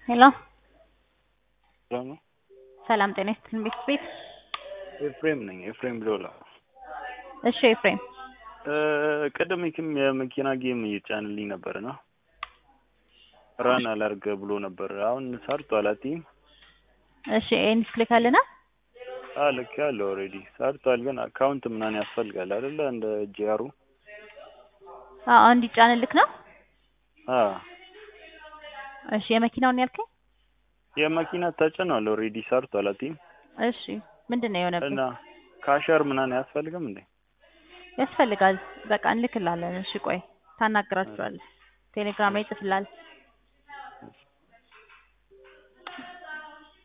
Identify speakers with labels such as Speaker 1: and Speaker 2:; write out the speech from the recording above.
Speaker 1: ሄሎ
Speaker 2: ሰላም ነው?
Speaker 1: ሰላም ጤና ይስጥልን ቤት ቤት
Speaker 2: ኤፍሬም ነኝ። ኤፍሬም ብሎላ።
Speaker 1: እሺ ኤፍሬም
Speaker 2: ቅድም ኪም የመኪና ጌም እየጫንልኝ ነበር እና ራን አላርገ ብሎ ነበር። አሁን ሰርቷል። አትይም?
Speaker 1: እሺ ኤንስ ልካልና
Speaker 2: አዎ ልክ ያለው ኦልሬዲ ሰርቷል። ግን አካውንት ምናምን ያስፈልጋል አይደለ? እንደ ጂአሩ
Speaker 1: አዎ እንዲጫንልክ ነው።
Speaker 2: አዎ
Speaker 1: እሺ የመኪናውን ያልከኝ?
Speaker 2: የመኪና ተጭኗል። ኦልሬዲ ሰርቷል። አትይም?
Speaker 1: እሺ ምንድን ነው የሆነብህ?
Speaker 2: እና ካሸር ምናምን አያስፈልግም እንዴ?
Speaker 1: ያስፈልጋል። በቃ እንልክላለን። እሺ ቆይ ታናግራችኋለህ። ቴሌግራም ላይ ይጽፍልሃል።